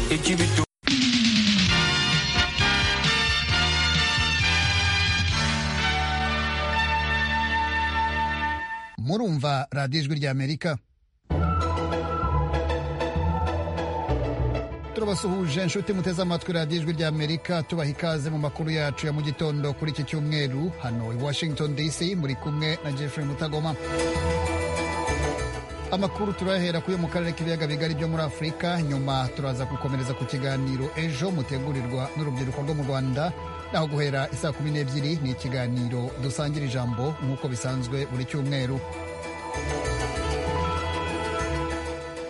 cy'ibitoki murumva radiyo ijwi ry'amerika turabasuhuje inshuti muteze amatwi radiyo ijwi ry'amerika tubaha ikaze mu makuru yacu ya mu gitondo kuri iki cyumweru hano i washington dc muri kumwe na jeffrey mutagoma amakuru turahera kuyo mu karere k'ibiyaga bigari byo muri afurika nyuma turaza gukomereza ku kiganiro ejo mutegurirwa n'urubyiruko rwo mu rwanda naho guhera isaa kumi n'ebyiri ni ikiganiro dusangira ijambo nk'uko bisanzwe buri cyumweru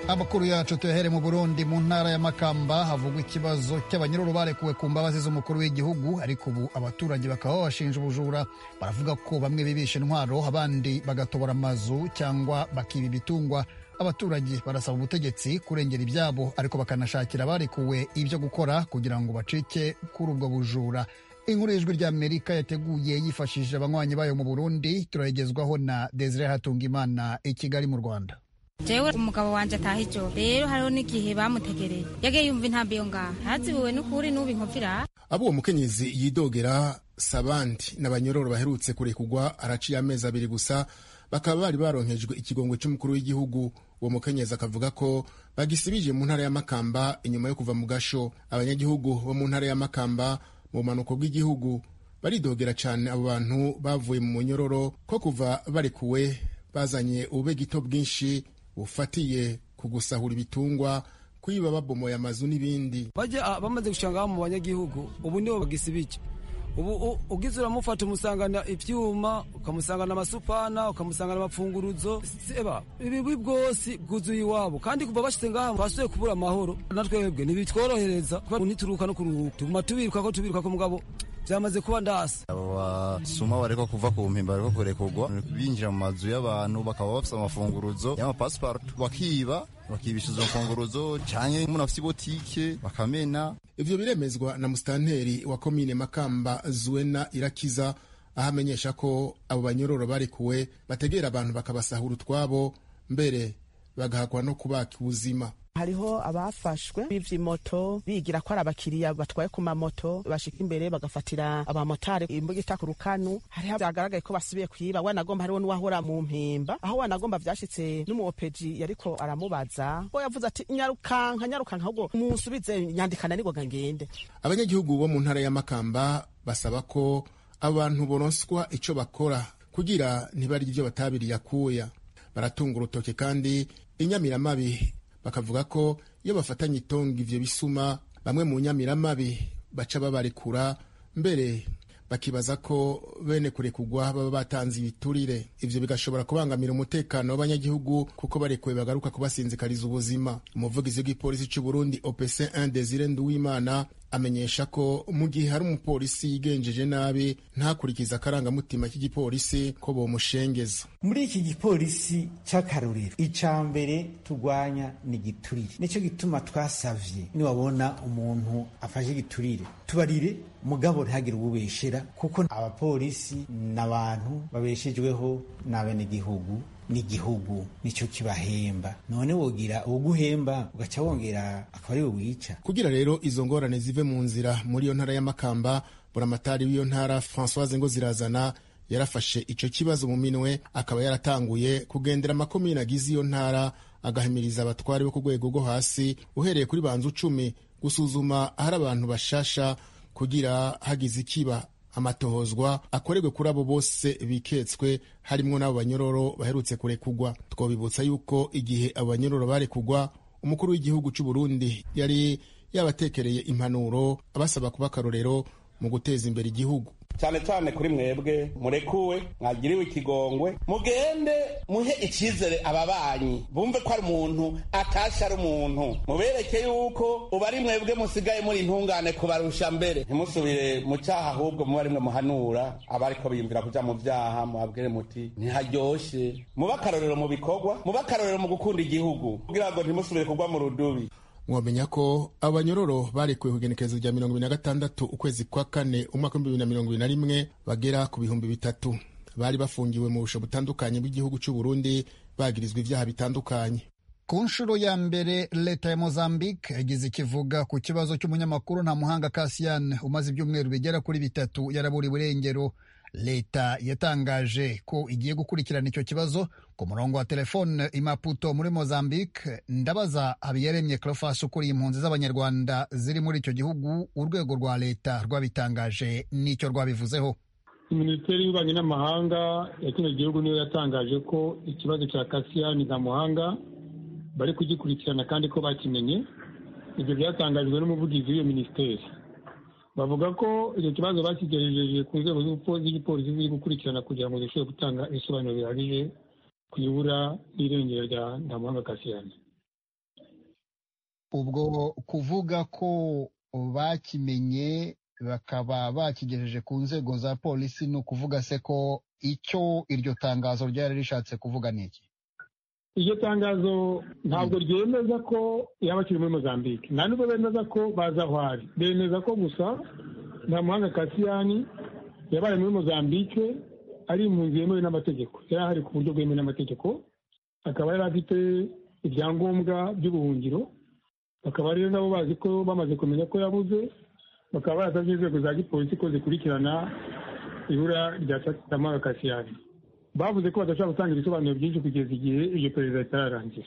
amakuru yacu tuyahere mu burundi mu ntara ya makamba havugwa ikibazo cy'abanyururu barekuwe ku mbabazi z'umukuru w'igihugu ariko ubu abaturage bakaba babashinja ubujura baravuga ko bamwe bibisha intwaro abandi bagatobora amazu cyangwa bakiba ibitungwa abaturage barasaba ubutegetsi kurengera ibyabo ariko bakanashakira abarekuwe ibyo gukora kugira ngo bacike kuri ubwo bujura inkuru y'ijwi ry'amerika yateguye yifashishije abanywanyi bayo mu burundi turayigezwaho na desire hatungimana i kigali mu rwanda jewe umugabo wanje ataha ijo rero hariho n'igihe bamutegereye yagiye yumva intambi yo ngaha ntazibiwe n'ukuri n'ubu inkuvira abo uwo mukenyezi yidogera sabandi n'abanyororo baherutse kurekugwa araciye amezi abiri gusa bakaba bari baronkejwe ikigongwe cy'umukuru w'igihugu uwo mukenyezi akavuga ko bagisibije mu ntara ya makamba inyuma yo kuva mu gasho abanyagihugu bo mu ntara ya makamba mu bumanuko bw'igihugu baridogera cyane abo bantu bavuye mu munyororo ko kuva barekuwe bazanye ububegito bwinshi bufatiye ku gusahura ibitungwa kwiba babomoye amazu n'ibindi bajya bamaze gushanga mu banyagihugu ubu nibo bagisibike ubu ugize uramufata umusangana ibyuma ukamusangana amasupana ukamusangana amapfunguruzo seba ibibi bwose bwuzuye iwabo kandi kuva bashyize ngaha basuye kubura amahoro na twebwe ntibitworohereza kuba ntituruka no kuruhuka tuguma tubiruka ko tubiruka ko mugabo byamaze kuba ndasi abo basuma barekwa kuva ku mpimba bariko kurekurwa binjira mu mazu y'abantu bakaba bafise amafunguruzo y'amapasiparutu bakiba bakibisha izo mfunguruzo canke umuntu afise ibotike bakamena ivyo biremezwa na musitanteri wa komine makamba zuena irakiza aho amenyesha ko abo banyororo barekuwe bategera abantu bakabasahura utwabo mbere bagahakwa no kubaka ubuzima hariho abafashwe bivye moto bigira ko ari abakiriya batwaye ku mamoto bashika imbere bagafatira abamotari imbugita ku rukanu hariho vyagaragaye ko basubiye kwiba wanagomba hariho n'uwahora mu mpimba aho wanagomba vyashitse n'umuopeji yariko aramubaza bo yavuze ati nyarukanka nyarukanka ahubwo munsubize nyandikana nigoga ngende abanyagihugu bo mu ntara ya makamba basaba ko abantu boronswa ico bakora kugira ntibarya ivyo batabiriye akuya baratunga urutoke kandi inyamiramabi bakavuga ko iyo bafatanye itongo ivyo bisuma bamwe mu nyamiramabi baca babarekura mbere bakibaza ko bene kurekugwa baba batanze ibiturire ivyo bigashobora kubangamira umutekano w'abanyagihugu kuko barekuwe bagaruka kubasinzikariza ubuzima umuvugizi w'igipolisi c'u Burundi OPC 1 Desire Nduwimana amenyesha ko mu gihe hari umupolisi yigenjeje nabi ntakurikiza akarangamutima k'igipolisi ko bomushengeza muri iki gipolisi cy'akarorero icya mbere turwanya ni igiturire nicyo gituma twasavye niwabona umuntu afashe igiturire tubarire mugabo ntagire uwubeshera kuko abapolisi n'abantu babeshejweho n'abenegihugu n'igihugu nicyo kibahemba none wogira uguhemba ugaca wongera akaba ari wica kugira rero izo ngorane zive mu nzira muri iyo ntara y'amakamba buramatari w'iyo ntara francoise ngo zirazana yarafashe icyo kibazo mu minwe akaba yaratanguye kugendera amakomine agize iyo ntara agahimiriza abatwari bo ku rwego rwo hasi uhereye kuri banza ucumi gusuzuma ahari abantu bashasha kugira hagize ikiba amatohozwa akorerwe kuri abo bose biketswe harimwo n'abo banyororo baherutse kurekugwa twabibutsa yuko igihe abo banyororo barekugwa umukuru w'igihugu cy'u Burundi yari yabatekereye impanuro abasaba kuba akarorero mu guteza imbere igihugu cyane cyane kuri mwebwe murekuwe mwagiriwe ikigongwe mugende muhe icyizere ababanyi bumve ko ari umuntu atashye ari umuntu mubereke yuko uba ari mwebwe musigaye muri intungane kubarusha mbere ntimusubire mu cyaha ahubwo muba arimwe muhanura abariko biyumvira kuja mu vyaha mubabwire muti ntiharyoshe mube akarorero mu bikorwa mube akarorero mu gukunda igihugu kugira ngo ntimusubire kugwa mu rudubi mwamenya ko abanyororo barekuwe ku igenekerezo rya mirongo ibiri na gatandatu ukwezi kwa kane umwaka w'ibihumbi bibiri na mirongo ibiri na rimwe bagera ku bihumbi bitatu bari bafungiwe mu busho butandukanye bw'igihugu cy'u Burundi bagirizwa ibyaha bitandukanye ku nshuro ya mbere leta ya mozambique yagize ikivuga ku kibazo cy'umunyamakuru nta muhanga kasiyani umaze ibyumweru bigera kuri bitatu yaraburiwe irengero leta yatangaje ko igiye gukurikirana icyo kibazo ku murongo wa telefone imaputo muri mozambique ndabaza habiyaremye clofas ukuriye impunzi z'abanyarwanda ziri muri icyo gihugu urwego rwa leta rwabitangaje n'icyo rwabivuzeho minisiteri y'ububanyi n'amahanga ya kino gihugu niyo yatangaje ko ikibazo cya kasiyani na muhanga bari kugikurikirana kandi ko bakimenye ibyo byatangajwe n'umuvugizi w'iyo minisiteri bavuga ko icyo kibazo bakigejeje ku nzego z'igipolisi ziri gukurikirana kugira ngo zishobore gutanga ibisobanuro bihagije ku ibura n'irengero rya ntamuhanga kasiyani ubwo kuvuga ko bakimenye bakaba bakigejeje ku nzego za polisi ni ukuvuga se ko icyo iryo tangazo ryari rishatse kuvuga ni iki iryo tangazo ntabwo ryemeza ko yaba akiri muri mozambique nta nubwo bemeza ko bazi aho ari bemeza ko gusa nta muhanga kasiyani yabaye muri mozambique ari impunzi yemewe n'amategeko yari ahari ku buryo bwemewe n'amategeko akaba yari afite ibyangombwa by'ubuhungiro bakaba rero nabo bazi ko bamaze kumenya ko yabuze bakaba barasabye inzego za gipolisi ko zikurikirana ibura rya samuhanga kasiyani bavuze ko badashobora gutanga ibisobanuro byinshi kugeza igihe iryo perezida ritararangira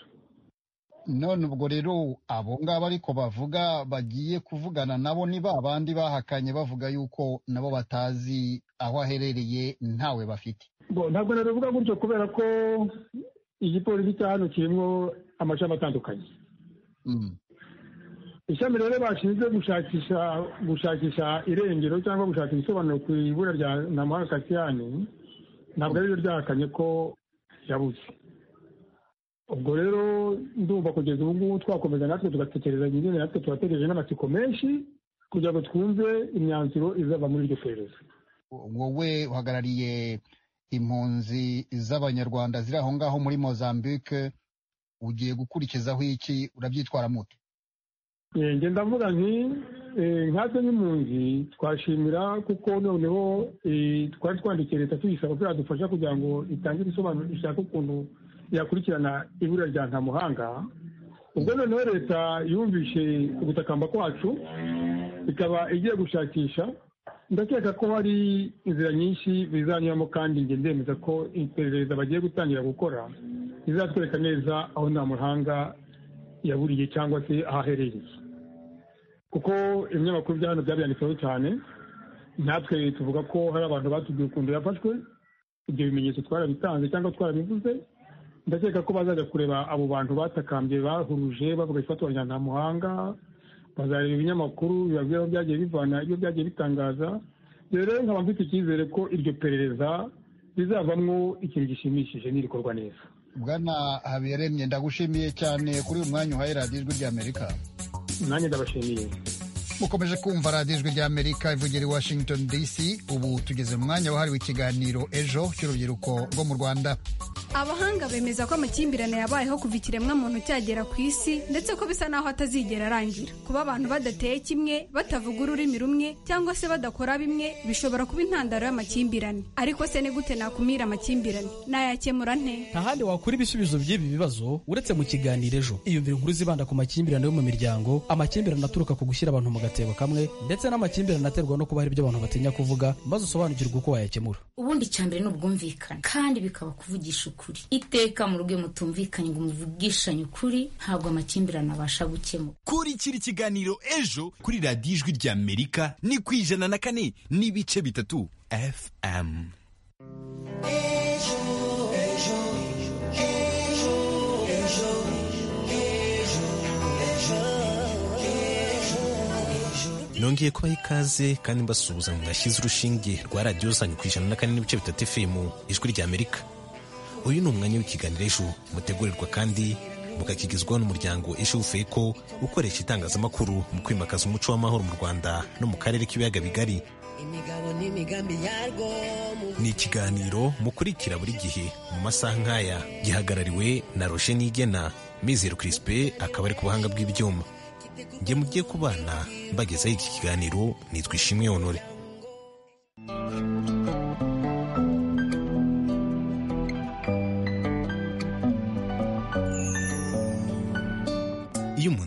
none ubwo rero abo ngabo ariko bavuga bagiye kuvugana nabo ni ba bandi bahakanye bavuga yuko nabo batazi aho aherereye ntawe bafite ntabwo nabivuga gutyo kubera ko igipolisi cya hano kirimo amashami atandukanye ishami rero bashinzwe gushakisha gushakisha irengero cyangwa gushaka ibisobanuro ku ibura rya namuhanga kasiyani ntabwo ari byo ryahakanye ko yabuze ubwo rero ndumva kugeza ubu ngubu twakomeza natwe tugatekereza nyine natwe turategereje n'amatsiko menshi kugira ngo twumve imyanzuro izava muri iryo perereza wowe uhagarariye impunzi z'abanyarwanda ziri aho ngaho muri mozambique ugiye gukurikizaho iki urabyitwara muto njye ndavuga nti nkatwe nk'impunzi twashimira kuko noneho twari twandikiye leta tuyisaba ko yadufasha kugira ngo itange ibisobanuro ishaka ukuntu yakurikirana ibura rya ntamuhanga ubwo noneho leta yumvishe ugutakamba kwacu ikaba igiye gushakisha ndakeka ko hari inzira nyinshi bizanyuramo kandi njye ndemeza ko iperereza bagiye gutangira gukora rizatwereka neza aho ntamuhanga yaburiye cyangwa se aho aherereye kuko ibinyamakuru bya hano byabyanditseho cyane natwe tuvuga ko hari abantu batubwiye ukuntu yafashwe ibyo bimenyetso twarabitanze cyangwa twarabivuze ndakeka ko bazajya kureba abo bantu batakambye bahuruje bavuga ifatwa rya ntamuhanga bazareba ibinyamakuru bibabwira aho byagiye bivana ibyo byagiye bitangaza rero nkaba mfite icyizere ko iryo perereza rizavamo ikintu gishimishije n'irikorwa neza bwana habiyaremye ndagushimiye cyane kuri uyu mwanya uhaye radiyo ijwi ry'amerika nanjye ndabashimiye mukomeje kumva radiyo ijwi ry'amerika ivugira i washington dc ubu tugeze mu mwanya wahariwe ikiganiro ejo cy'urubyiruko rwo mu rwanda abahanga bemeza ko amakimbirane yabayeho kuva ikiremwamuntu cyagera ku isi ndetse ko bisa n'aho atazigera arangira kuba abantu badateye kimwe batavuga ururimi rumwe cyangwa se badakora bimwe bishobora kuba intandaro y'amakimbirane ariko se ni gute nakumira amakimbirane nayakemura nte nta handi wakura ibisubizo by'ibi bibazo uretse mu kiganiro ejo iyumvira inkuru zibanda ku makimbirane yo mu miryango amakimbirane aturuka ku gushyira abantu mu gatebo kamwe ndetse n'amakimbirane aterwa no kuba hari ibyo abantu batinya kuvuga maze usobanukirwa uko wayakemura ubundi cyambere ni ubwumvikane kandi bikaba kuvugisha ukuri iteka mu rugo mutumvikanye ngo muvugishanye ukuri ntabwo amakimbirane abasha gukemura kurikira ikiganiro ejo kuri radiyo ijwi ry'amerika ni ku ijana na kane n'ibice bitatu fm ejo ejo ejo ejo ejo ejo nongeye kubaha ikaze kandi mbasuhuza ngo nashyize urushinge rwa radiyo zanyu ku ijana na kane n'ibice bitatu efemu ijwi ry'amerika uyu ni umwanya w'ikiganiro ejo mutegurirwa kandi mukakigezwaho n'umuryango ejo feko ukoresha itangazamakuru mu kwimakaza umuco w'amahoro mu rwanda no mu karere k'ibiyaga bigari ni ikiganiro mukurikira buri gihe mu masaha nk'aya gihagarariwe na roje nigena mizero kirisipe akaba ari ku buhanga bw'ibyuma njye mugiye ku bana mbagezaho iki kiganiro nitwa ishimwe honore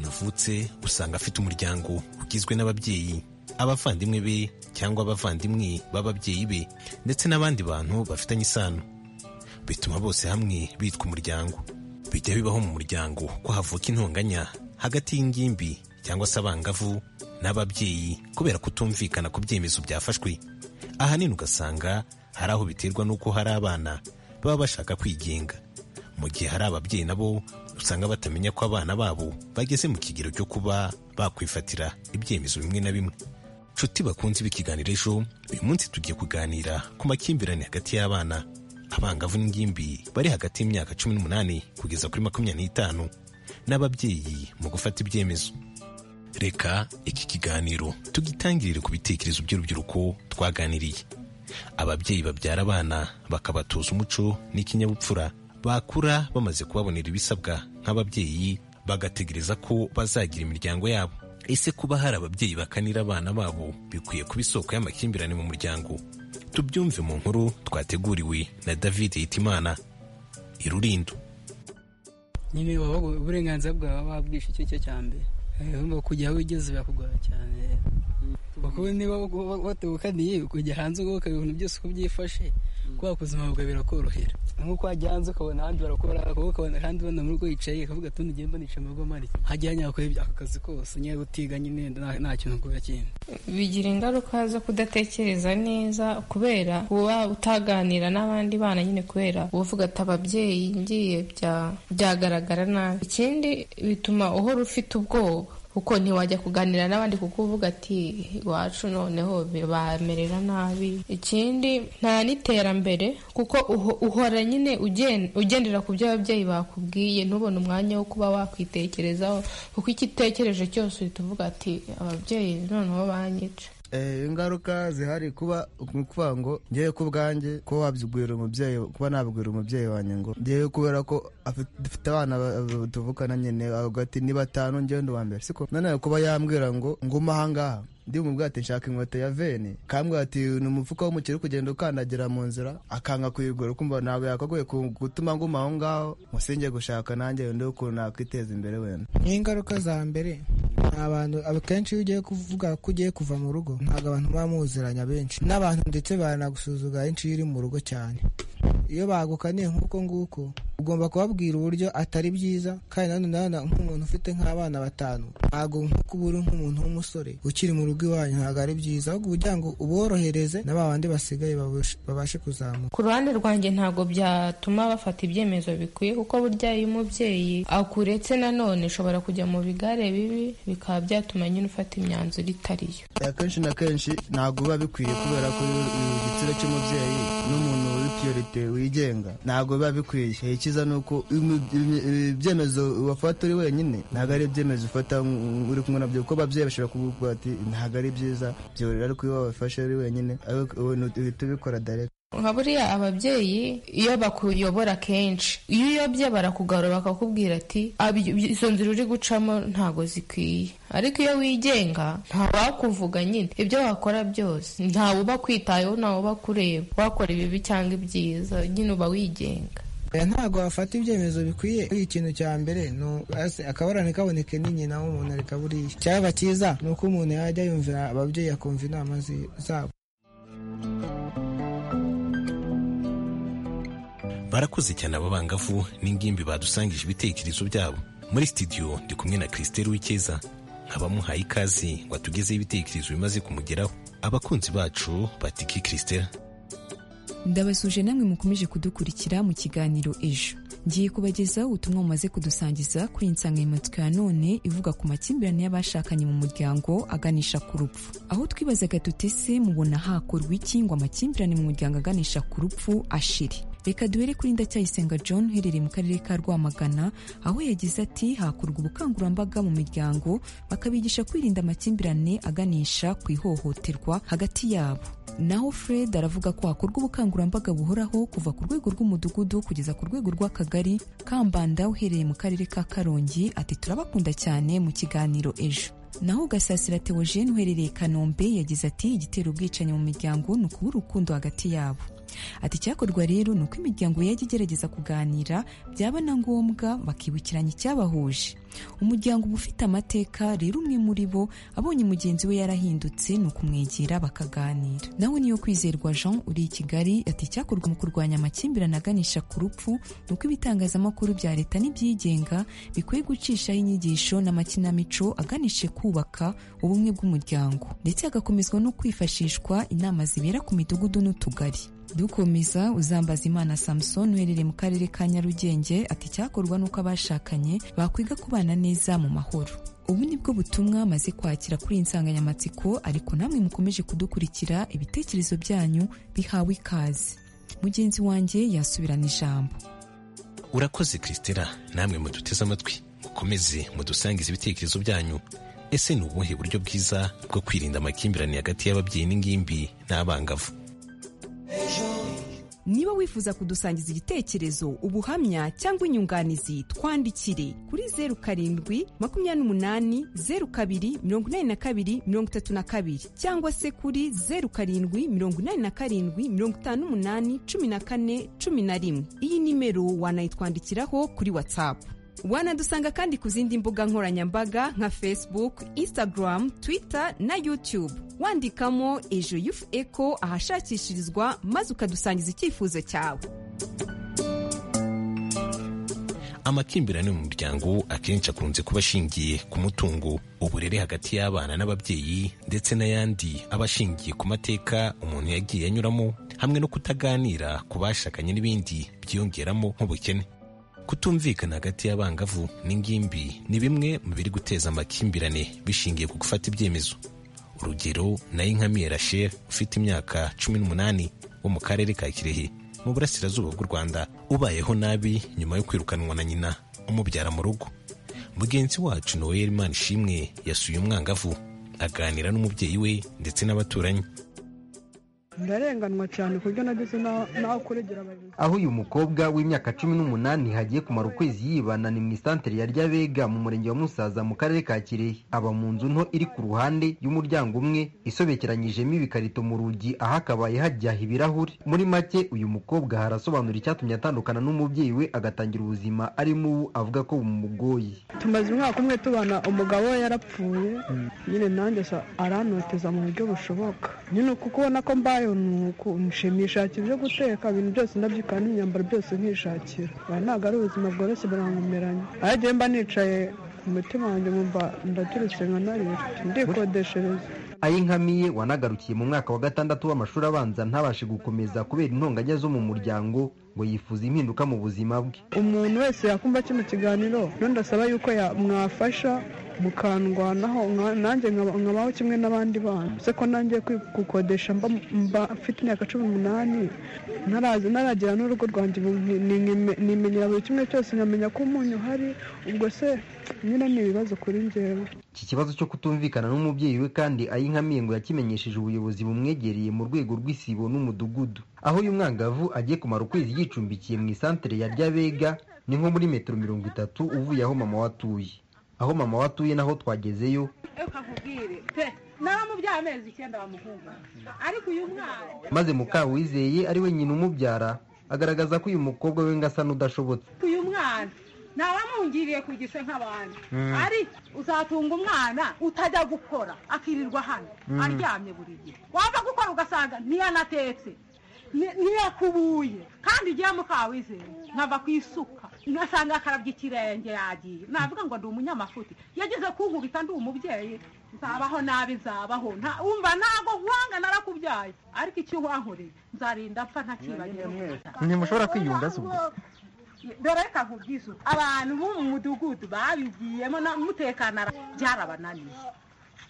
yavutse usanga afite umuryango ugizwe n'ababyeyi abavandimwe be cyangwa abavandimwe b'ababyeyi be ndetse n'abandi bantu bafitanye isano bituma bose hamwe bitwa umuryango bijya bibaho mu muryango ko havuka intonganya hagati y'ingimbi cyangwa se abangavu n'ababyeyi kubera kutumvikana ku byemezo byafashwe ahanini ugasanga hari aho biterwa n'uko hari abana baba bashaka kwigenga mu gihe hari ababyeyi nabo usanga batamenya ko abana babo bageze mu kigero cyo kuba bakwifatira ibyemezo bimwe na bimwe nshuti bakunze b'ikiganiro ejo uyu munsi tugiye kuganira ku makimbirane hagati y'abana abangavu n'ingimbi bari hagati y'imyaka cumi n'umunani kugeza kuri makumyabiri n'itanu n'ababyeyi mu gufata ibyemezo reka iki kiganiro tugitangirire ku bitekerezo by'urubyiruko twaganiriye ababyeyi babyara abana bakabatoza umuco n'ikinyabupfura bakura bamaze kubabonera ibisabwa nk'ababyeyi bagategereza ko bazagira imiryango yabo ese kuba hari ababyeyi bakanira abana babo bikwiye kuba isoko y'amakimbirane mu muryango tubyumve mu nkuru twateguriwe na david hitimana irulindo nyine waba uburenganzira bwawe wabwishe icyo cyo cya mbere urumva kujya aho ugeze birakugora cyane kuko niba watukaniye ukajya hanze ukaba ibintu byose uko byifashe kubera ko ubuzima bwawe birakorohera nk'uko wajya hanze ukabona ahandi barakora ukabona ahandi ubona mu rugo yicaye akavuga ati nugenda nicaye mu rugo mari hajya hanyura kuri ako kazi kose niba utiga nyine nta kintu ukora kindi bigira ingaruka zo kudatekereza neza kubera kuba utaganira n'abandi bana nyine kubera uba uvuga ati ababyeyi ngiye bya- byagaragara nabi ikindi bituma uhora ufite ubwoba kuko ntiwajya kuganira n'abandi kuko uvuga ati iwacu noneho bamerera nabi ikindi nta n'iterambere kuko uho- uhora nyine ugen- ugendera ku byo ababyeyi bakubwiye ntubone umwanya wo kuba wakwitekerezaho kuko icyo utekereje cyose uhita uvuga ati ababyeyi noneho banyica Eh, ingaruka zihari kuba ni ukuvuga ngo ngewe ku bwanjye kuba wabyibwira umubyeyi kuba nabwira umubyeyi wanjye ngo ngewe kubera ko afi- dufite abana ba- ba- tuvukana nyine avuga ati ni batanu ngewe ndi uwa mbere siko noneho kuba yambwira ngo ngume ahangaha ndimubwira ati nshaka inkweto ya veni kambwira ati ni umufuka w'umuceri uri kugenda ukandagira mu nzira akanga kuyigura kumva ntabwo yakagoye ku- gutuma nguma aho ngaho musinge gushaka nanjye ndi ukuntu nakwiteza imbere wenda n'ingaruka za mbere ni abantu akenshi iyo ugiye kuvuga ko ugiye kuva mu rugo ntabwo abantu baba muziranya benshi n'abantu ndetse baranagusuzugura henshi iyo uri mu rugo cyane iyo bagukaniye nk'uko nguko ugomba kubabwira uburyo atari byiza kandi nanone nanone nk'umuntu ufite nk'abana batanu ntabwo nk'uko uba uri nk'umuntu w'umusore ukiri mu rugo iwanyu ntabwo ari byiza ahubwo kugira ngo uborohereze na ba bandi basigaye babashe- babashe kuzamuka ku ruhande rwanjye ntabwo byatuma bafata ibyemezo bikwiye kuko burya iyo umubyeyi akuretse nanone ushobora kujya mu bigare bibi bikaba byatuma nyine ufata imyanzuro itari yo akenshi na kenshi ntabwo biba bikwiye kubera ko uyu igitsina cy'umubyeyi n'umuntu uri piyorite wigenga ntabwo biba bikwiye icyiza ni uko imu- imu- ibyemezo wafata uri wenyine ntabwo ari ibyemezo ufata mm, uri kumwe nabyo kuko ababyeyi bashobora kuvuga ati ntabwo ari byiza byorera ariko iyo wabifashe uri wenyine ariko ubona uhita ubikora direct nka buriya ababyeyi iyo bakuyobora kenshi iyo uyobye barakugarura bakakubwira ati "Abi- izo nzira uri gucamo ntago zikwiye ariko iyo wigenga ntawakuvuga nyine ibyo wakora byose ntawe uba kwitayeho ntawe uba kureba wakora ibibi cyangwa ibyiza nyine uba wigenga Eh, ntabwo wafata ibyemezo bikwiye iyo ikintu cya mbere ni u- ase- akabarane kaboneke ni nyina w'umuntu areka buriya icyaba cyiza ni uko umuntu yajya yumvira ababyeyi akumva inama zi- zabo barakoze cyane aba bangavu n'ingimbi badusangije ibitekerezo byabo muri studio ndi kumwe na christelle wikeza abamuhaye ikaze ngo atugezeho ibitekerezo bimaze kumugeraho abakunzi bacu batiki christelle ndabasuje namwe mukomeje kudukurikira mu kiganiro ejo ngiye kubagezaho ubutumwa bumaze kudusangiza kuri iyi nsanganyamatsiko ya none ivuga ku makimbirane y'abashakanye mu muryango aganisha ku rupfu aho twibazaga tuti se mubona hakorwa iki ngo amakimbirane mu muryango aganisha ku rupfu ashire reka duhere kuri ndacyayisenga john uherereye mu karere ka rwamagana aho yagize ati hakorwa ubukangurambaga mu miryango bakabigisha kwirinda amakimbirane aganisha ku ihohoterwa hagati yabo naho fred aravuga ko hakorwa ubukangurambaga buhoraho kuva ku rwego rw'umudugudu kugeza ku rwego rw'akagari kambanda uherereye mu karere ka karongi ati turabakunda cyane mu kiganiro ejo naho gasasira theogene uherereye i kanombe yagize ati igitera ubwicanyi mu miryango ni ukubura urukundo hagati yabo ati icyakorwa rero ni uko imiryango yajya igerageza kuganira byaba na ngombwa bakibukiranya icyabahuje umuryango uba ufite amateka rero umwe muri bo abonye mugenzi we yarahindutse ni ukumwegera bakaganira nawe niyo kwizerwa jean uri i kigali ati icyakorwa mu kurwanya amakimbirane aganisha ku rupfu ni uko ibitangazamakuru bya leta n'ibyigenga bikwiye gucishaho inyigisho n'amakinamico aganishe kubaka ubumwe bw'umuryango ndetse hagakomezwa no kwifashishwa inama zibera ku midugudu n'utugari dukomeza uzambaza imana samusoni uherereye mu karere ka nyarugenge ati icyakorwa ni uko abashakanye bakwiga kubana neza mu mahoro ubu ni bwo butumwa maze kwakira kuri iyi nsanganyamatsiko ariko namwe mukomeje kudukurikira ibitekerezo byanyu bihawe ikaze mugenzi wanjye yasubirana ijambo urakoze christela namwe muduteze amatwi mukomeze mudusangize ibitekerezo byanyu ese ni ubuhe buryo bwiza bwo kwirinda amakimbirane hagati y'ababyeyi n'ingimbi n'abangavu niba wifuza kudusangiza igitekerezo ubuhamya cyangwa inyunganizi twandikire kuri zeru karindwi makumyabiri n'umunani zeru kabiri mirongo inani na kabiri mirongo itatu na kabiri cyangwa se kuri zeru karindwi mirongo inani na karindwi mirongo itanu n'umunani cumi na kane cumi na rimwe iyi nimero wanayitwandikiraho kuri watsapu wanadusanga kandi ku zindi mbuga nkoranyambaga nka facebook instagram twitter na youtube wandikamo ejo yufu eko ahashakishirizwa maze ukadusangiza icyifuzo cyawe amakimbirane mu muryango akenshi akunze kuba ashingiye ku mutungo uburere hagati y'abana n'ababyeyi ndetse n'ayandi aba ashingiye ku mateka umuntu yagiye anyuramo hamwe no kutaganira ku bashakanye n'ibindi byiyongeramo nk'ubukene kutumvikana hagati y'abangavu n'ingimbi ni bimwe mu biri guteza amakimbirane bishingiye ku gufata ibyemezo urugero nayo inkamiye rachel ufite imyaka cumi n'umunani wo mu karere ka kirehe mu burasirazuba bw'u rwanda ubayeho nabi nyuma yo kwirukanwa na nyina umubyara mu rugo mugenzi wacu noel imana ishimwe yasuye umwangavu aganira n'umubyeyi we ndetse n'abaturanyi ndarenganwa cyane ku buryo nageze n'aho kuregera abayobozi aho uyu mukobwa w'imyaka cumi n'umunani hagiye kumara ukwezi yibana ni mu isantere ya ryabega mu murenge wa musaza mu karere ka kirehe aba mu nzu nto iri ku ruhande y'umuryango umwe isobekeranyijemo ibikarito mu rugi aho akabaye hajyaho ibirahuri muri make uyu mukobwa harasobanura icyatumye atandukana n'umubyeyi we agatangira ubuzima arimo ubu avuga ko bumugoye tumaze umwaka umwe tubana umugabo we yarapfuye nyine nanjye sa- arantoteza mu buryo bushoboka nyine uku kubona ko mbayeho ni uku nshimishakira ibyo guteka ibintu byose ndabyikana n'imyambaro byose nkishakira Oya, ntabwo ari ubuzima bworoshye burankomeranye aho agiye mba nicaye ku mutima wanjye nkumva ndaturutse nkanarira ndikodeshereza ayinkamiye wanagarukiye mu mwaka wa gatandatu w'amashuri abanza ntabashe gukomeza kubera intonganya zo mu muryango ngo yifuza impinduka mu buzima bwe umuntu wese yakumva kino kiganiro rero ndasaba yuko ya- mwafasha mukandwanaho nka- nanjye nkaba- nkabaho kimwe n'abandi bana se ko nanjye kwi- gukodesha mba mba mfite imyaka cumi n'umunani ntarazi naragira n'urugo rwanjye ubu nki- ni- nkime- nimenyera buri kimwe cyose nkamenya ko umunyu uhari ubwo se nyine ni ibibazo kuri njyewe iki kibazo cyo kutumvikana n'umubyeyi we kandi ayinkamiye ngo yakimenyesheje ubuyobozi bumwegereye mu rwego rw'isibo n'umudugudu aho uyu mwangavu agiye kumara ukwezi yicumbikiye mu isantere ya ryabega ni nko muri metero mirongo itatu uvuye aho mama watuye aho mama watuye naho twagezeyo kakubwire pe naramubyaye amezi icyenda bamuhunga ariko uyu mwana maze mukawizeye ari we nyina umubyara agaragaza ko uyu mukobwa we ngo asa n'udashobotse uyu mwana nabamungiriye kugisha nk'abandi Mm. ariko uzatunga umwana utajya gukora akirirwa hano Mm. aryamye buri gihe wava gukora ugasanga ntiyanatetse ni- ntiyakubuye kandi ugiye mukawizeye nkava ku isuka ngasanga akarabya ikirenge yagiye navuga ngo ndi umunyamafuti yageze kunkubita ndi umubyeyi nzabaho nabi nzabaho Nta- wumva ntabwo nkwanga narakubyaye ariko icyo wankoreye nzarinda mpfa ntakibagiwe ntimushobora kwiyunga se ubwo dore reka nkubwize ubu. abantu bo mu mudugudu babigiyemo na- mutekana ara- byarabananiye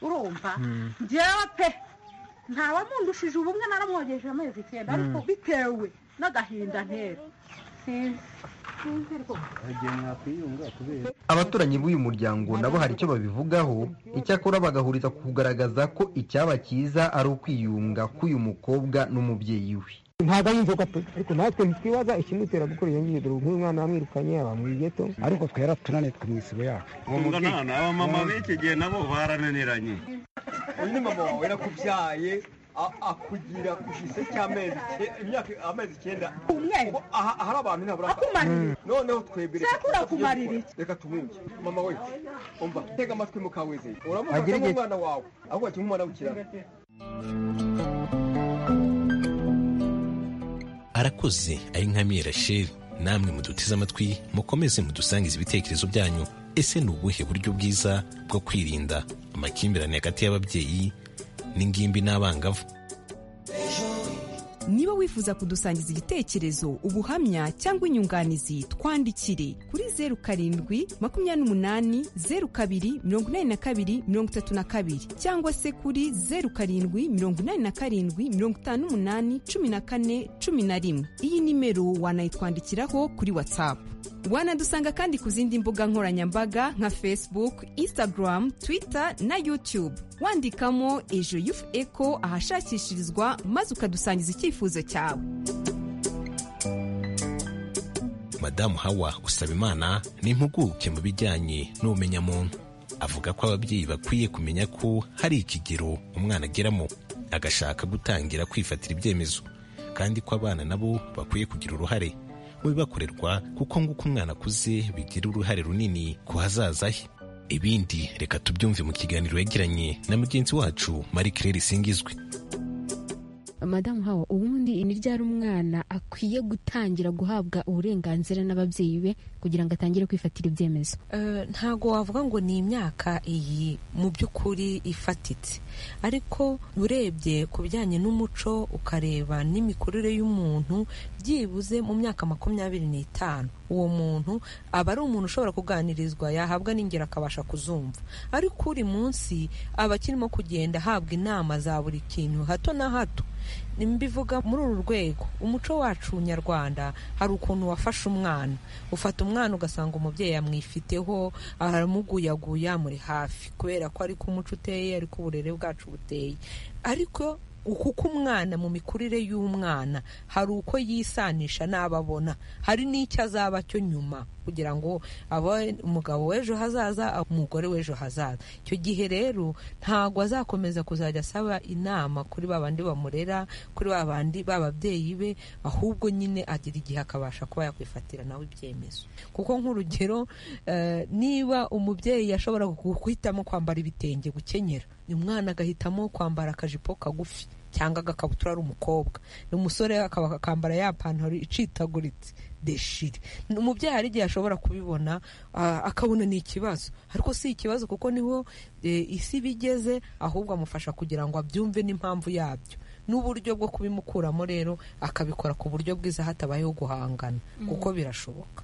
urumva Mm. njyewe pe ntawamundushije ubumwe naramwogeje amezi icyenda Mm. ariko bitewe n'agahinda ntera sinzi sinzi rwose abaturanyi b'uyu muryango nabo hari icyo babivugaho icyakora bagahuriza ku kugaragaza ko icyaba cyiza ari ukwiyunga k'uyu mukobwa n'umubyeyi we ntabwo ari inzoga pe ariko natwe ntitwibaza ikimutera gukora iyo ngiyo dore nk'uyu mwana wamwirukanye aba mu igeto ariko twe yaratunaniye twe mu isibo yacu abamama b'iki gihe nabo barananiranye undi mama wawe yarakubyaye akugira ku gise cy'amezi imyaka amezi icyenda Ngo aha hari abantu ntabura akumarira. noneho twebwe reka Sekuru akumarira iki? reka tumwumve mama we umva tega amatwi mukaweze Agira uramufata igihe- nk'umwana wawe ahubwo ati nk'umwana w'ikirara arakoze ari nkamiye rasheli namwe muduteze amatwi mukomeze mudusangize ibitekerezo byanyu ese ni ubuhe buryo bwiza bwo kwirinda amakimbirane hagati y'ababyeyi n'ingimbi n'abangavu niba wifuza kudusangiza igitekerezo ubuhamya cyangwa inyunganizi twandikire kuri zeru karindwi makumyabiri n'umunani zeru kabiri mirongo inani na kabiri mirongo itatu na kabiri cyangwa se kuri zeru karindwi mirongo inani na karindwi mirongo itanu n'umunani cumi na kane cumi na rimwe iyi nimero wanayitwandikiraho kuri watsapu wanadusanga kandi ku zindi mbuga nkoranyambaga nka facebook instagram twitter na youtube wandikamo ejo yufu eko ahashakishirizwa maze ukadusangiza icyifuzo cyawe madamu hawa usaba imana ni impuguke mu bijyanye n'ubumenyamuntu avuga ko ababyeyi bakwiye kumenya ko hari ikigero umwana ageramo agashaka gutangira kwifatira ibyemezo kandi ko abana nabo bakwiye kugira uruhare mu bibakorerwa kuko nguko umwana akuze bigira uruhare runini ku hazaza he ibindi reka tubyumve mu kiganiro yagiranye na mugenzi wacu marie claire singizwe madamu hawa ubundi ni ryari umwana akwiye gutangira guhabwa uburenganzira n'ababyeyi be kugira ngo atangire kwifatira ibyemezo Eh, ntago wavuga ngo ni imyaka iyi mu by'ukuri ifatitse ariko urebye ku bijyanye n'umuco ukareba n'imikurire y'umuntu byibuze mu myaka makumyabiri n'itanu uwo muntu aba ari umuntu ushobora kuganirizwa yahabwa n'ingero akabasha kuzumva ariko uri munsi aba akirimo kugenda ahabwa inama za buri kintu hato na hato mbivuga muri uru rwego umuco wacu nyarwanda hari ukuntu wafashe umwana ufata umwana ugasanga umubyeyi yamwifiteho aramuguyaguya muri hafi kubera ko ariko umuco uteye ariko uburere bwacu buteye ariko kuko umwana mu mikurire y'umwana hari uko yisanisha n'abo abona hari n'icyo azaba cyo nyuma kugira ngo abe umugabo w'ejo hazaza umugore w'ejo hazaza icyo gihe rero ntabwo azakomeza kuzajya asaba inama kuri ba bandi bamurera kuri ba bandi b'ababyeyi be ahubwo nyine agira igihe akabasha kuba yakwifatira nawe ibyemezo kuko nk'urugero eh, niba umubyeyi yashobora guhitamo kwambara ibitenge gukenyera umwana agahitamo kwambara akajipo kagufi cyangwa agakabutura ari umukobwa umusore akaba akambara ya pantaro icitaguritse deshire umubyeyi hari igihe ashobora kubibona ah, akabona ni ikibazo ariko si ikibazo kuko niho eh, isi bigeze ahubwo amufasha kugira ngo abyumve n'impamvu yabyo n'uburyo bwo kubimukuramo rero akabikora ku buryo bwiza hatabayeho guhangana Mm. kuko birashoboka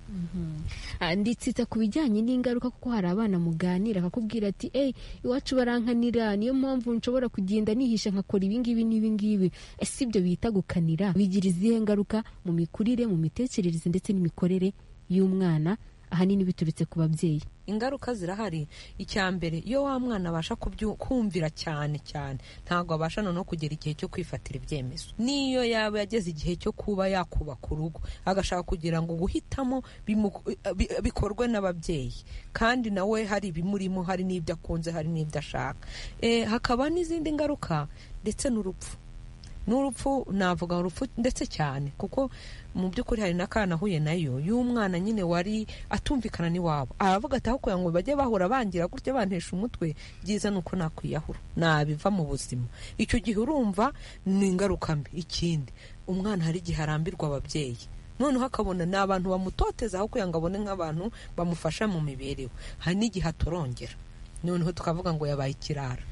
Ah, nditsitsa ku bijyanye n'ingaruka kuko hari abana muganira akakubwira ati eyi iwacu barankanira niyo mpamvu nshobora kugenda nihisha nkakora ibingibi n'ibingibi ese ibyo bita gukanira bigira izihe ngaruka mu mikurire mu mitekerereze ndetse n'imikorere y'umwana ahanini biturutse ku babyeyi ingaruka zirahari icya mbere iyo wa mwana abasha kubyu- kumvira cyane cyane ntabwo abasha noneho kugera igihe cyo kwifatira ibyemezo n'iyo yaba yageze igihe cyo kuba yakubaka urugo agashaka kugira ngo guhitamo bimu- bi- bikorwe n'ababyeyi kandi nawe hari ibimurimo hari n'ibyo akunze hari n'ibyo ashaka Eh, hakaba n'izindi ngaruka ndetse n'urupfu n'urupfu navuga urupfu ndetse cyane kuko mu by'ukuri hari n'akana nahuye nayo y'umwana nyine wari atumvikana n'iwabo aravuga ati aho kugira ngo bajye bahura bangira gutya bantesha umutwe byiza ni uko nakwiyahura nabiva mu buzima icyo gihe urumva ni ingaruka mbi ikindi umwana hari igihe arambirwa ababyeyi noneho akabona ni abantu bamutoteza aho kugira ngo abone nk'abantu bamufasha mu mibereho hari n'igihe atorongera noneho tukavuga ngo yabaye ikirara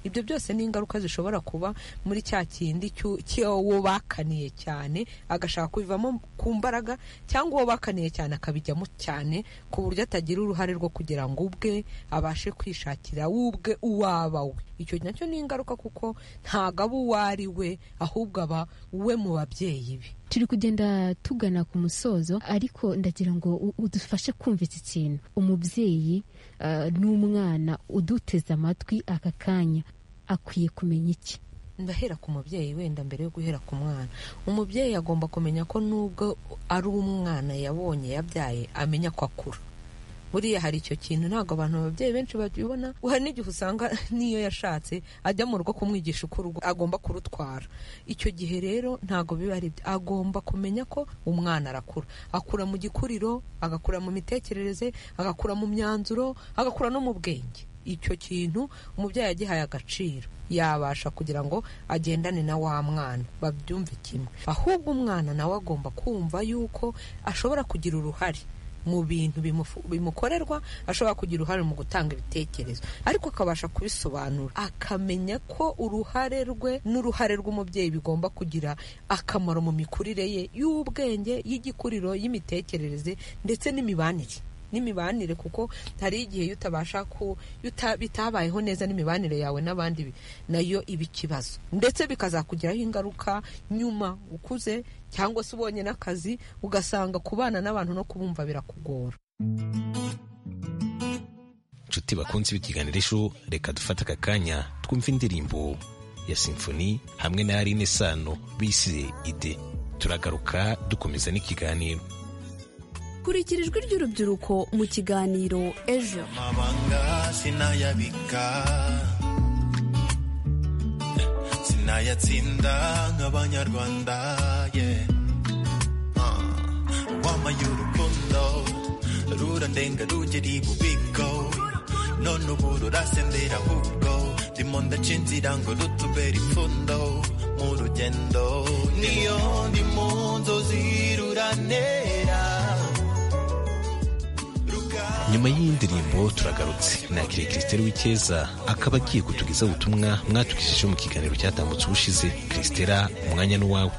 ibyo byose ni ingaruka zishobora kuba muri cya kindi cy'u- cy'uwo bakaniye cyane agashaka kubivamo ku mbaraga cyangwa uwo bakaniye cyane akabijyamo cyane ku buryo atagira uruhare rwo kugira ngo ubwe abashe kwishakira ubwe uwaba we icyo nacyo ni ingaruka kuko ntago aba uwo ari we ahubwo aba we mu babyeyi be turi kugenda tugana ku musozo ariko ndagira ngo u- udufashe kumva iki kintu umubyeyi ah, n'umwana uduteze amatwi aka kanya akwiye kumenya iki ndahera ku mubyeyi wenda mbere yo guhera ku mwana umubyeyi agomba kumenya ko nubwo ari uwo umwana yabonye yabyaye amenya ko akura buriya hari icyo kintu ntabwo abantu ababyeyi benshi babibona hari n'igihe usanga n'iyo yashatse ajya mu rugo kumwigisha uko urugo agomba kurutwara icyo gihe rero ntabwo biba ari byo agomba kumenya ko umwana arakura akura mu gikuriro agakura mu mitekerereze agakura mu myanzuro agakura no mu bwenge icyo kintu umubyeyi yagihaye agaciro yabasha kugira ngo agendane na wa mwana babyumve kimwe ahubwo umwana nawe agomba kumva yuko ashobora kugira uruhare mu bintu bimufu- bimukorerwa ashobora kugira uruhare mu gutanga ibitekerezo ariko akabasha kubisobanura akamenya ko uruhare rwe n'uruhare rw'umubyeyi bigomba kugira akamaro mu mikurire ye y'ubwenge y'igikuriro y'imitekerereze ndetse n'imibanire n'imibanire kuko hari igihe iyo utabasha ku iyo uta- bitabayeho neza n'imibanire yawe n'abandi bi- nayo iba ikibazo ndetse bikazakugiraho ingaruka nyuma ukuze cyangwa se ubonye n'akazi ugasanga kubana n'abantu no kubumva birakugora inshuti bakunze b'ikiganiro ejo reka dufate aka kanya twumve indirimbo ya simfoni hamwe na yarine sano bise ide turagaruka dukomeza n'ikiganiro kurikira ijwi ry'urubyiruko mu kiganiro ejo amabanga sinayabika sinayatsinda nk'abanyarwanda yeah. Ah, wamaye urukundo rurandenga rugera ibubiko none ubu rurasendera ahubwo ndimo ndaca inzira ngo rutubera ipfundo mu rugendo niyo ndi mu nzozi ruranera nyuma y'iyi ndirimbo turagarutse nakiriye christelle w'icyeza akaba agiye kutugezaho ubutumwa mwatugejejeho mu kiganiro cyatambutse ubushize christella umwanya n'uwawe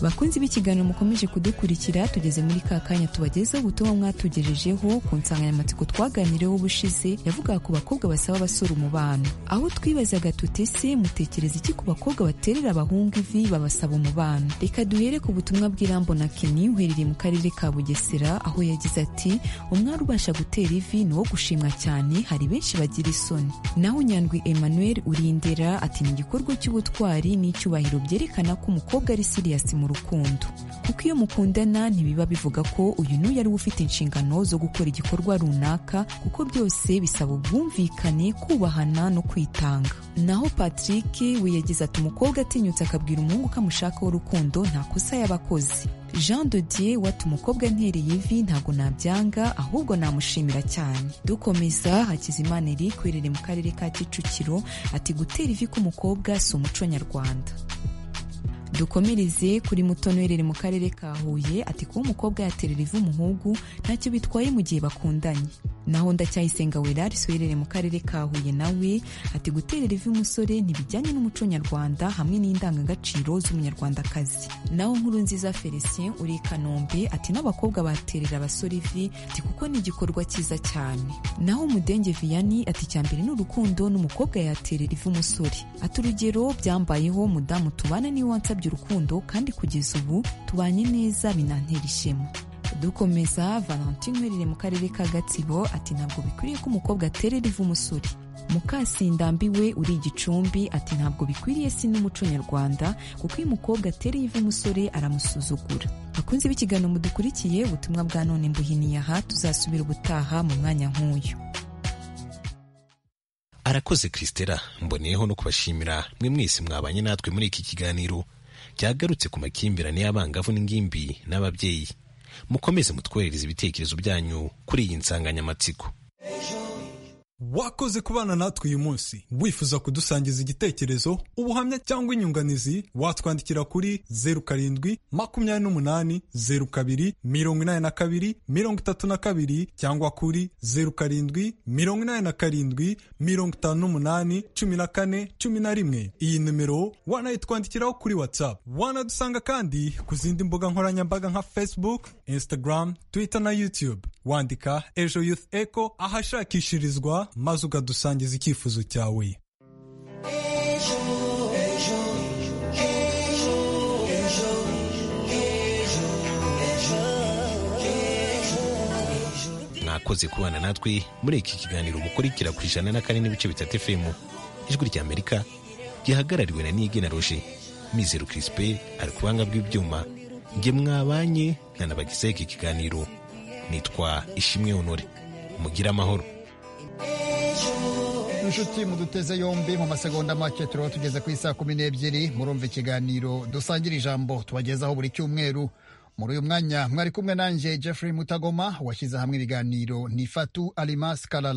bakunzi b'ikiganiro mukomeje kudukurikira tugeze muri ka kanya tubagezeho ubutumwa mwatugejejeho ku nsanganyamatsiko twaganireho ubushize yavugaga ku bakobwa basaba abasura umubano aho twibazaga tuti se mutekereza iki ku bakobwa baterera abahungu ivi babasaba umubano reka duhere ku butumwa bw'irambo na keni uherereye mu karere ka bugesera aho yagize ati umwari ubasha gutera ivi ni uwo gushimwa cyane hari benshi bagira isoni naho nyandwi emmanuel urindera ati ni igikorwa cy'ubutwari n'icyubahiro byerekana ko umukobwa ari siriyasi mu rukundo kuko iyo mukundana ntibiba bivuga ko uyu n'uyu ari we ufite inshingano zo gukora igikorwa runaka kuko byose bisaba ubwumvikane kubahana no kwitanga naho patrick we yagize ati umukobwa atinyutse akabwira umuhungu ko amushakaho urukundo nta kosa yaba akoze jean dodier wati umukobwa ntereye ivi ntabwo nabyanga ahubwo namushimira cyane dukomeza hakizimana eric werere mu karere ka kicukiro ati gutera ivi k'umukobwa si umuco nyarwanda dukomereze kuri mutono werere mu karere ka huye ati kuba umukobwa yaterera ivu umuhungu ntacyo bitwaye mu gihe bakundanye naho ndacyayisenga werariso werere mu karere ka huye nawe ati guterera ivi umusore ntibijyanye n'umuco nyarwanda hamwe n'indangagaciro z'umunyarwandakazi naho nkuru nziza felicien uri i kanombe ati n'abakobwa baterera abasore ivi ati kuko ni igikorwa cyiza cyane naho umudenge vianney ati icya mbere ni urukundo n'umukobwa yaterera ivi umusore ati urugero byambayeho mudamu tubana niwe wansabye urukundo kandi kugeza ubu tubanye neza binantera ishema dukomeza valentin nkwerere mu karere ka gatsibo ati ntabwo bikwiriye ko umukobwa aterera ivu umusore mukasindambi we uri igicumbi ati ntabwo bikwiriye si n'umuco nyarwanda kuko iyo umukobwa atereye ivu umusore aramusuzugura bakunze b'ikiganiro mudukurikiye ubutumwa bwa none mbuhiniye aha tuzasubira ubutaha mu mwanya nk'uyu arakoze christella mboneyeho no kubashimira mwe mwese mwabanye natwe muri iki kiganiro byagarutse ku makimbirane y'abangavu n'ingimbi n'ababyeyi mukomeze mutwoherereze ibitekerezo byanyu kuri iyi nsanganyamatsiko wakoze kubana natwe uyu munsi wifuza kudusangiza igitekerezo ubuhamya cyangwa inyunganizi watwandikira kuri zeru karindwi makumyabiri n'umunani zeru kabiri mirongo inani na kabiri mirongo itatu na kabiri cyangwa kuri zeru karindwi mirongo inani na karindwi mirongo itanu n'umunani cumi na kane cumi na rimwe iyi nimero wanayitwandikiraho kuri whatsapp wanadusanga kandi ku zindi mbuga nkoranyambaga nka facebook instagram twitter na youtube wandika ejo youth echo ahashakishirizwa maze ukadusangiza icyifuzo cyawe mwakoze kubana natwe muri iki kiganiro mukurikira ku ijana na kane n'ibice bitatu fm ijwi rya amerika gihagarariwe na nige na roje mizero kirisipe ari ku buhanga bw'ibyuma nge mwabanye na nabagizeho iki kiganiro nitwa ishimwe honore mugire amahoro inshuti muduteze yombi mu masegonda make turaba tugeze ku isaa kumi n'ebyiri murumva ikiganiro dusangira ijambo tubagezaho buri cyumweru muri uyu mwanya mwari kumwe nanjye jeffrey mutagoma washyize hamwe ibiganiro ni fatu alimas karara